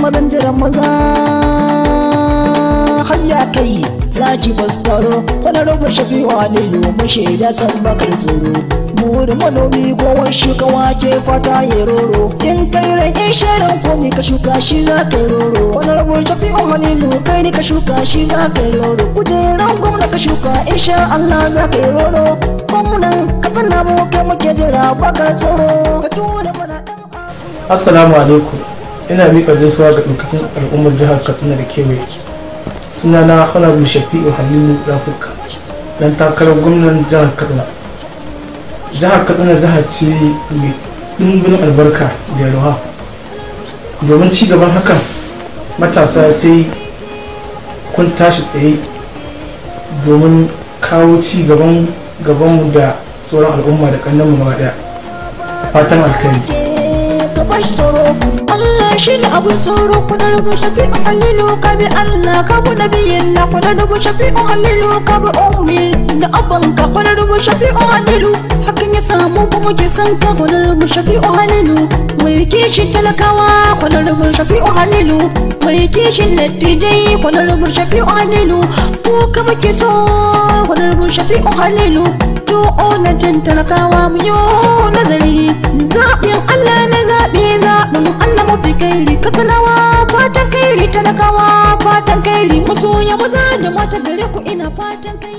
mazan jiran maza hayya kai zaki baskaro wani rubu shafi wa lilu mashaida san bakar tsoro muri manomi gowar shuka wake fata ya roro in kai rai in shirin komi ka shuka shi za ka yi roro wani rubu shafi wa halilu kai ne ka shuka shi za ka yi roro kujeran gwamna ka shuka insha Allah za ka yi roro gwamnan ka tsana mu kai muke jira bakar tsoro ka tura mana dan assalamu alaikum ina miƙa gaisuwa ga ɗaukakin al'ummar jihar katsina da kewaye suna na honorable shafi'u halilu rafuka dan takarar gwamnan jihar katsina jihar katsina jihar ce mai ɗimbin albarka da yalwa domin ci gaban hakan matasa sai kun tashi tsaye domin kawo ci gaban gabanmu da sauran al'umma da ƙannanmu gaba ɗaya fatan alkhairi ka bashi tsoro Allah shi ne abin tsoro kuna rubu shafi'u halilu ka bi Allah ka bu nabiyin na kuna rubu shafi'u halilu ka bi ummi da abban ka kuna rubu shafi'u halilu hakan ya samu kuma ke san ka kuna rubu shafi'u halilu mai kishin talakawa kuna rubu shafi'u halilu mai kishin dattijai kuna rubu shafi'u halilu ko ka muke so kuna rubu shafi'u halilu to onatin talakawa mu yi nazari zaɓin Allah na zaɓe zaɓin Allah mafi kairi katsinawa fatan kairi talakawa fatan kairi masoya maza da mata gare ku ina fatan kairi